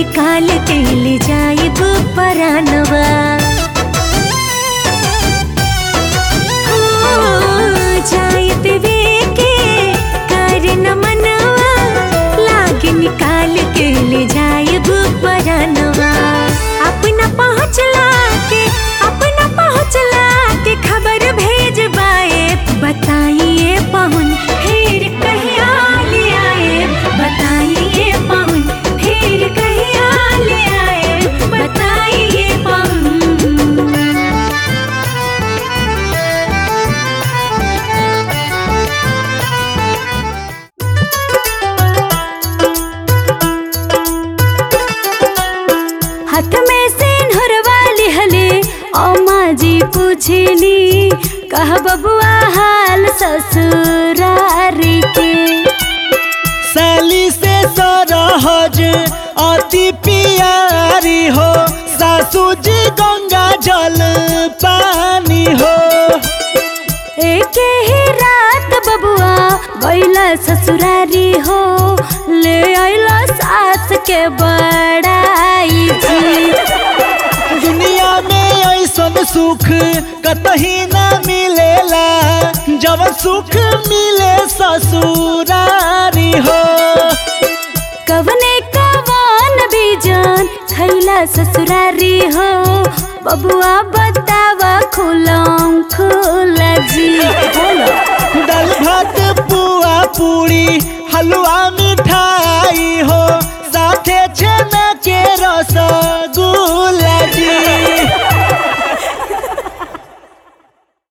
निकाल के ले जाइब परानवा जायत वे के कर न मनवा लागे निकाल के ले जाइब परानवा अपना पहुँचला के अपना पहुँचला के खबर भेजबाए बताइए पहुन फिर कहिया ले आए बताइए पहुन फिर कहिया ले आए बताइए पहुन हाथ में सिंहरवा लिहले ओ माँ जी पूछली कह बबुआ हाल ससुरारी के साली से सरहज अति प्यारी हो सासू जी गंगा जल पानी हो एक ही रात बबुआ गैला ससुरारी हो ले आइला सास के बड़ाई जी दुनिया में ऐसन सुख कतही ना मिलेला जब सुख मिले ससुरारी हो कवने कवन बीजन खैला ससुरारी हो बबुआ बतावा खुलम खुला जी बोलो दाल भात पुआ पूरी